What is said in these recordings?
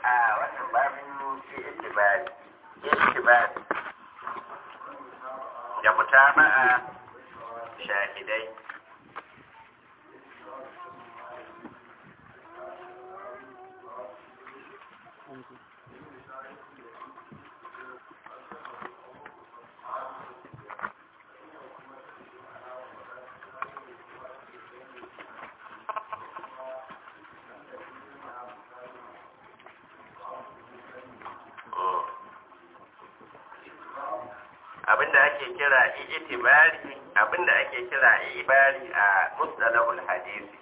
a wannan babin itibari itibari da mutaba'a shahidai abinda ake kira itibari abinda ake kira ibari a mustalahul hadisi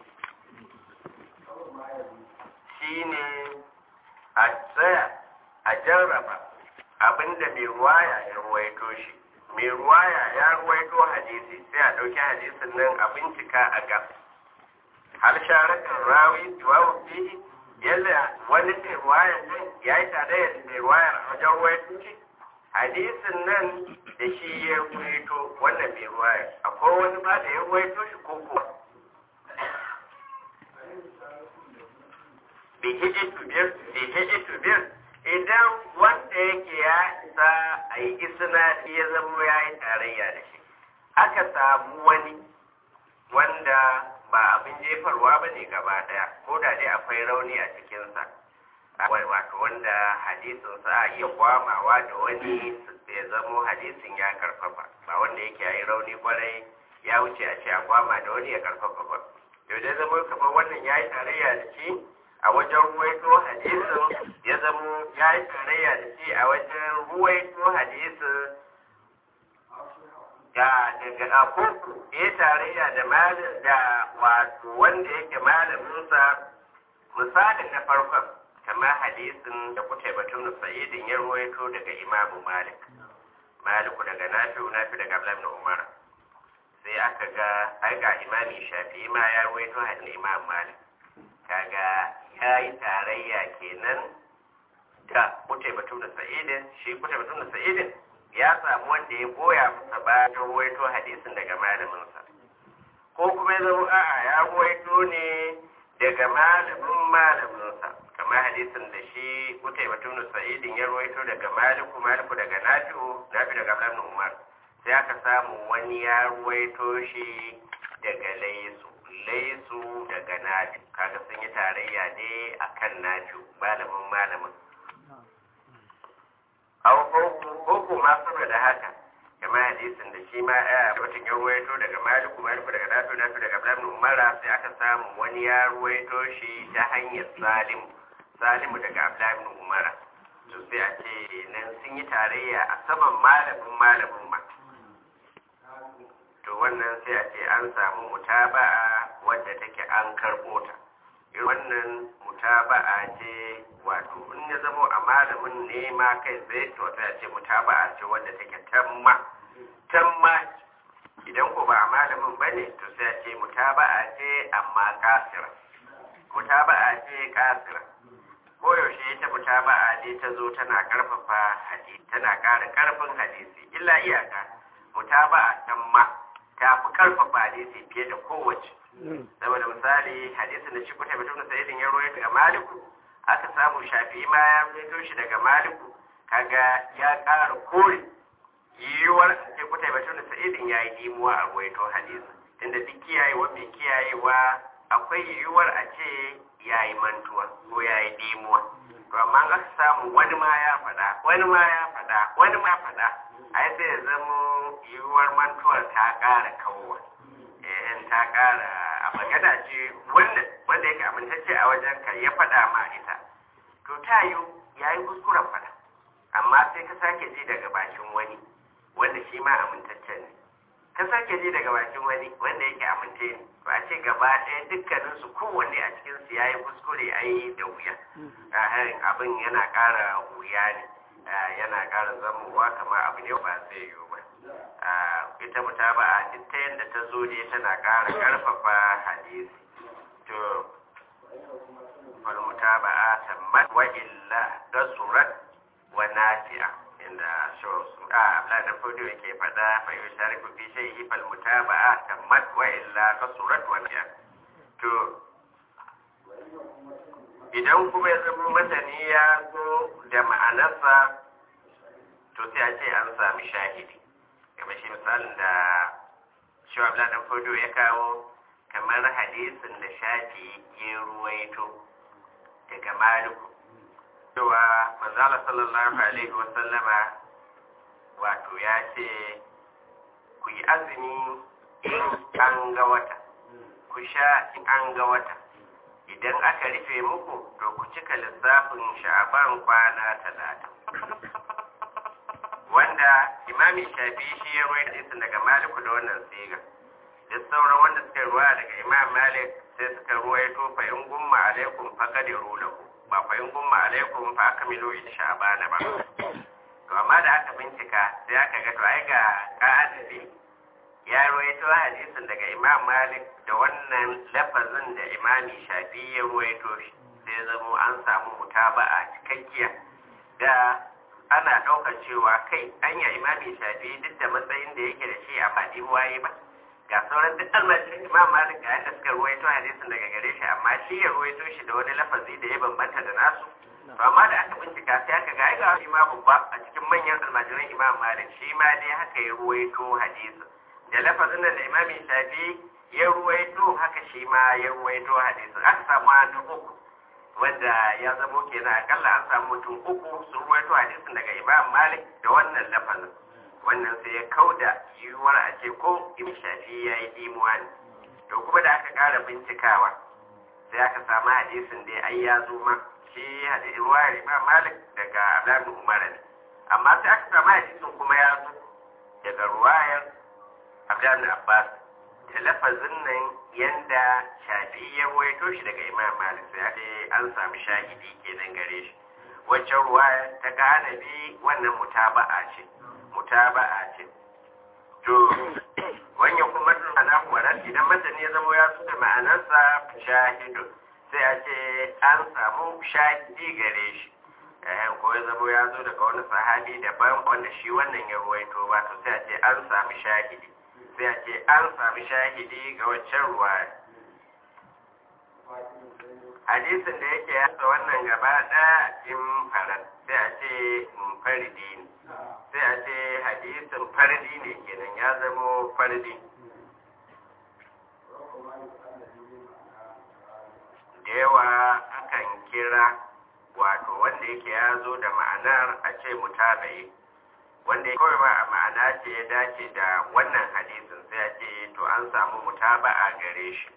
shine a tsaya a jarraba abinda mai ruwaya ya ruwaito shi mai ruwaya ya ruwaito hadisi sai a ɗauki hadisin nan a bincika a ga har sharakan rawi tuwawu fihi yalla wani mai ruwayar nan ya yi tare da mai ruwayar a wajen ruwaito shi hadisin nan da shi ya ruwaito wannan mai ruwaya akwai wani ba da ya ruwaito shi ko kuwa bihijitu biyar idan wanda yake ya isa a yi isna ya zama ya yi tarayya da shi aka samu wani wanda ba abin jefarwa ba ne gaba daya ko da dai akwai rauni a cikinsa wato wanda hadisin sa a iya kwamawa da wani ya zamo hadisin ya karfafa ba wanda yake yi rauni kwarai ya wuce a ce a kwama da wani ya karfafa ba yau da zama kamar wannan ya yi tarayya da shi a wajen ruwaito hadisin ya zamo ya yi tarayya da shi a wajen ruwaito hadisin da daga akoko ya tarayya da malin da wato wanda yake malaminsa misalin na farkon kamar hadisin da kuta batun sa'idin ya ruwaito daga imamu malik maliku daga nafi'u nafi daga abdullahi na umar sai aka ga ai ga imami shafi'i ma ya ruwaito hadisin imam malik kaga ya yi tarayya kenan da kuta batun sa'idin shi kuta batun sa'idin ya samu wanda ya goya masa bayan ruwaito hadisin daga malaminsa ko kuma ya zama a'a ya ruwaito ne daga malamin malaminsa kamar hadisin da shi kutai batun sa'idin ya ruwaito daga maliku maliku daga nafi'u nafi daga abdullahi umar sai aka samu wani ya ruwaito shi daga laisu laisu daga nafi kaga sun yi tarayya ne akan nafi malamin malamin aw ko ko ma saboda haka kamar hadisin da shi ma a mutum ya ruwaito daga maliku maliku daga nafi nafi daga abdullahi umar sai aka samu wani ya ruwaito shi ta hanyar salimu salimu daga abdullahi umar to sai a ce nan sun yi tarayya a saman malamin malamin ma to wannan sai a ce an samu mutaba'a wadda take an karɓo ta wannan mutaba'a ce wato in ya zamo a malamin ne ma kai tsaye to sai a ce mutaba'a ce wadda take tamma tamma idan ko ba a malamin ba ne to sai a ce mutaba'a ce amma kasira mutaba'a ce kasira koyaushe ita mutaba'a ne ta zo tana karfafa hadisi tana ƙara karfin hadisi illa iyaka mutaba'a tamma ta fi karfafa hadisi fiye da kowace saboda misali hadisin da shi kuta mutum sa'idin ya roye daga maliku aka samu shafi ma ya fito shi daga maliku kaga ya ƙara kore yiwuwar ce kuta mutum sa'idin ya yi dimuwa a ruwaito hadisi tunda duk kiyayewa mai kiyayewa akwai yiwuwar a ce ya yi mantuwa ko ya yi dimuwa to amma aka samu wani ma ya faɗa wani ma ya faɗa wani ma faɗa ai sai ya zama yiwuwar mantuwar ta ƙara kawowa in ta ƙara a magana ce wanda wanda yake amintacce a wajen ka ya faɗa ma ita to ta yi ya yi kuskuren faɗa amma sai ka sake ji daga bakin wani wanda shi ma amintacce ne ka sake ji daga bakin wani wanda yake amince ne to a ce gaba ɗaya dukkaninsu kowanne a cikinsu ya yi kuskure ai da wuya abin yana ƙara wuya ne yana ƙara zamowa kamar abu ne ba zai yiwu ba ita mutaba a duk ta yadda ta zo ne tana ƙara ƙarfafa hadisi to wal mutaba a tammat wa illa gasurat wa nafi'a inda so a abla da fudu yake faɗa fa yushariku fi shay'i fal mutaba a tammat wa illa gasurat wa nafi'a to idan kuma ya zama matani ya zo da ma'anarsa to sai a ce an sami shahidi kamar shi misalin da shi wa dan fodo ya kawo kamar hadisin da shafi ya ruwaito daga maliku cewa manzala sallallahu alaihi wasallama wato ya ce ku yi azumi in an ga wata ku sha in an ga wata idan aka rufe muku to ku cika lissafin sha'aban kwana talatin wanda imami shafi shi ya ruwa hadisin daga maliku da wannan siga duk sauran wanda suka ruwa daga imam malik sai suka ruwaito fa in gumma alaikum fa qadiru lahu ba fa in gumma alaikum fa akmilu in sha'bana ba to amma da aka bincika sai aka ga to ai ga qa'adabi ya ruwaito hadisin daga imam malik da wannan lafazin da imami shafi ya ruwaito shi sai zamo an samu mutaba'a cikakkiya da ana ɗaukar cewa kai anya imami shafi duk da matsayin da yake da shi a faɗi waye ba ga sauran duk almajirin imam malik ga yadda suka ruwaito hadisin daga gare shi amma shi ya ruwaito shi da wani lafazi da ya bambanta da nasu to amma da aka bincika sai aka ga ga shi ma babba a cikin manyan almajiran imam malik shi ma dai haka ya ruwaito hadisin da lafazin da imami shafi ya ruwaito haka shi ma ya ruwaito hadisin aka samu hannu uku wanda ya zamo kenan akalla an samu mutum uku sun ruwaito hadisin daga imam malik da wannan lafazin wannan sai ya kauda yiwuwar a ce ko imam shafi ya yi imuwa ne to kuma da aka kara bincikawa sai aka samu hadisin dai ai ya zo ma shi ruwayar imam malik daga abdullahi umar ne amma sai aka samu hadisin kuma ya zo daga ruwayar abdullahi abbas da lafazin nan yanda shafi ya waito shi daga imam malik sai ce an sami shahidi kenan gare shi waccan ruwa ta ganabi wannan mutaba'a ce mutaba'a ce to wanya kuma ana warar idan mutane ya zama ya da ma'anarsa shahidu sai a ce an samu shahidi gare shi ko ya zama ya zo daga wani sahabi daban wanda shi wannan ya ruwaito ba to sai a ce an sami shahidi sai a ce an sami shahidi ga waccan ruwa hadisin da yake yasa wannan gaba ɗaya in farar sai a ce fardi ne sai a ce hadisin fardi ne kenan ya zamo fardi da yawa akan kira wato wanda yake ya zo da ma'anar a ce mutabayi wanda kawai ba a ma'ana ce ya dace da wannan hadisin sai a ce to an samu mutaba'a gare shi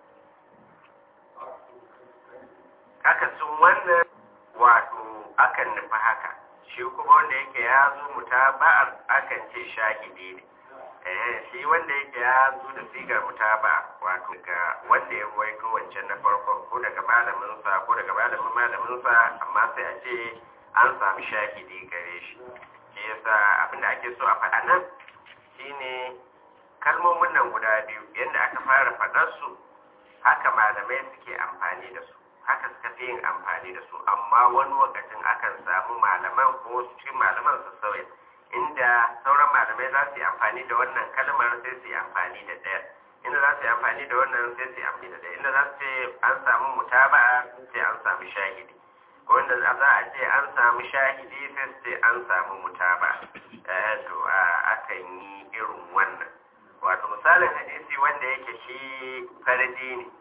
haka sun wannan wato akan nufi haka shi kuma wanda yake ya zo mutaba'ar akan ce shahidi ne eh shi wanda yake ya zo da sigar mutaba wato ga wanda ya ruwaito wancan na farkon ko daga malaminsa ko daga malamin malaminsa amma sai a ce an sami shahidi gare shi shi yasa abinda ake so a faɗa nan shine kalmomin nan guda biyu yadda aka fara faɗar su haka malamai suke amfani da su haka suka fi yin amfani da su amma wani lokacin akan samu malaman ko cikin malaman su sauya inda sauran malamai za su yi amfani da wannan kalmar sai su yi amfani da ɗaya inda za su yi amfani da wannan sai su yi amfani da ɗaya inda za su ce an samu mutaba'a sai an samu shahidi ko inda za a ce an samu shahidi sai su ce an samu mutaba eh to akan yi irin wannan wato misalin hadisi wanda yake shi fardi ne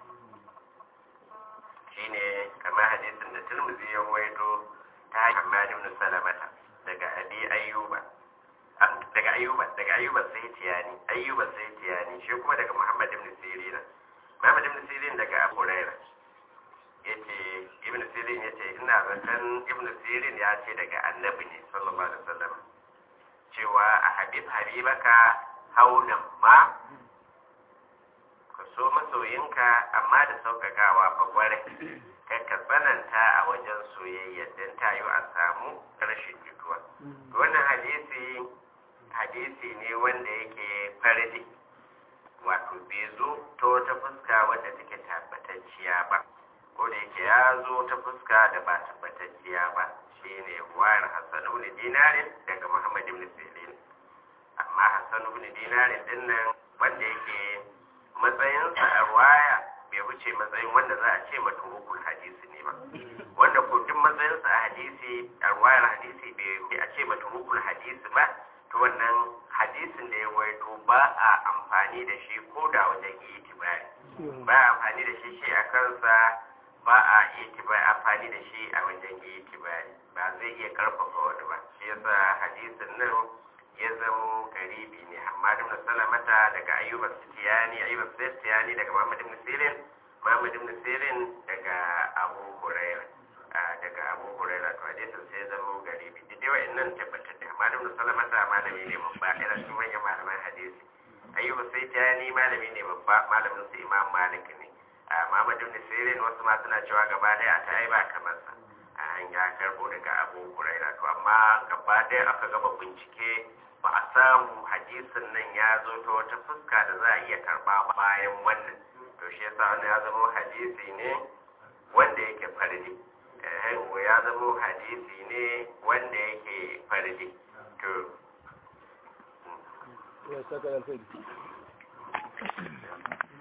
shine kamar hadisin da turmuzi ya waito ta hanyar Malik ibn Salamata daga Abi Ayyuba daga Ayyuba daga Ayyuba sai tiyani Ayyuba sai tiyani shi kuma daga Muhammad ibn Sirin Muhammad ibn Sirin daga Abu Hurairah yace Ibn Sirin yace ina zaton Ibn Sirin ya ce daga Annabi ne sallallahu alaihi wasallam cewa a habib habibaka haunan ma ka so masoyinka amma da sauƙaƙawa fa gware kai ka tsananta a wajen soyayya don tayo a samu rashin jituwa wannan hadisi hadisi ne wanda yake fardi wato bai zo ta wata fuska wadda take tabbatacciya ba ko da yake ya zo ta fuska da ba tabbatacciya ba shine wayar hassan ibn dinarin daga muhammad ibn sirin amma hassan ibn dinarin din nan wanda yake matsayinsa a waya bai wuce matsayin wanda za a ce maturukul hadisi ne ba matsayinsa a hadisi a ruwayar hadisi bai a ce matrukul hadisi ba to wannan hadisin da ya waito ba a amfani da shi ko da wajen itibari ba a amfani da shi shi a kansa ba a itibari amfani da shi a wajen itibari ba zai iya karfafa wani ba shi yasa hadisin nan ya zamo garibi ne amma da salamata daga ayyuba sitiyani ayyuba sitiyani daga muhammad ibn sirin muhammad ibn sirin daga abu hurairah daga abu hurairah to hadisin sai zamo garibi duk dai wa'annan tabbatar da amma da salamata malami ne babba ina cikin manyan malaman hadisi ayyuba sitiyani malami ne babba malamin su imam malik ne muhammad ibn sirin wasu ma suna cewa gaba daya ta ai ba kamar sa an ya karbo daga abu hurairah to amma gaba daya aka gaba bincike ba a samu hadisin nan ya zo ta wata fuska da za a iya karba bayan wannan to shi yasa wannan ya zama hadisi ne wanda yake fardi eh ya zama hadisi ne wanda yake fardi to ya saka alfadi